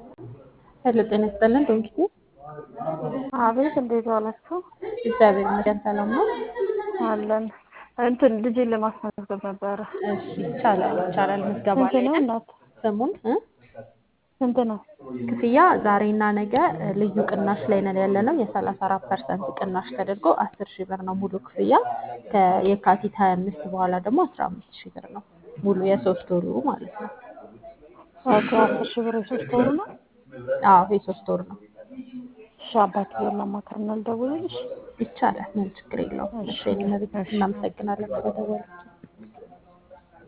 ሄሎ ጤና ይስጥልን ዶንኪቲ አቤት እንዴት ዋላችሁ? እግዚአብሔር ይመስገን ሰላም ነው። አለን እንትን ልጄን ለማስመዝገብ ነበረ። እሺ ይቻላል ይቻላል። ምዝገባ ስንት ላይ ነው ነን። እናት? ስሙን እ? ስንት ነው? ክፍያ ዛሬና ነገ እ, ልዩ ቅናሽ ላይ ነን ያለ ነው። የሰላሳ አራት ፐርሰንት ቅናሽ ተደርጎ አስር ሺህ ብር ነው ሙሉ ክፍያ። ከየካቲት ሀያ አምስት በኋላ ደግሞ አስራ አምስት ሺህ ብር ነው ሙሉ የሶስት ወሩ ማለት ነው። ኦኬ አስር ሺህ ብር የሶስት ወሩ ነው። አዎ የሶስት ወር ነው። እሺ አባትዬን ላማክርና ልደውልልሽ። ይቻላል፣ ምን ችግር የለውም። እሺ እሺ እኔ መቤት እሺ እናመሰግናለን ስለደወላችሁ።